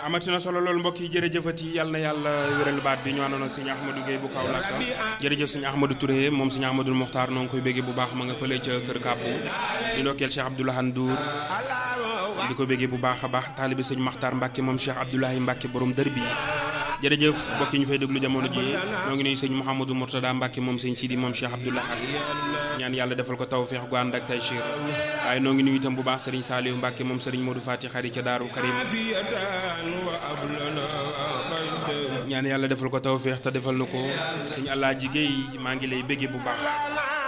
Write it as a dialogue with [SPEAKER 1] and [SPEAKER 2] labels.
[SPEAKER 1] amati na solo loolu mbokk yi jërëjëfati yàlla na yàlla wéral baat bi ñu àndoon sëñ Ahmadou Guèye bu Kaolack jërëjëf sëñ Ahmadou Touré moom sëñ Ahmadou Mokhtar noo ngi koy béggee bu baax ma nga fële ca kër Kàbbu di ndokkeel Cheikh Abdoulaye Ndour di ko béggee bu baax a baax taalibi sëñ Makhtar Mbacke moom Cheikh Abdoulaye Mbacke borom dër bi jërëjëf mbokk yi ñu fay déglu jamono ji ñoo ngi nuyu sëñ Mouhamadou Mourtada Mbacke moom sëñ Sidi moom Cheikh Abdoulaye ñaan yàlla defal ko tawfeex gu ànd ak taysiir waaye noo ngi nuyu itam bu baax sëriñ Saliou Mbacke moom sëriñ Modou Fati xari ca Daaru Karim ñaan yàlla defal ko tawfeex te defal na ko sëñ Alaaji Guèye maa ngi lay béggee bu baax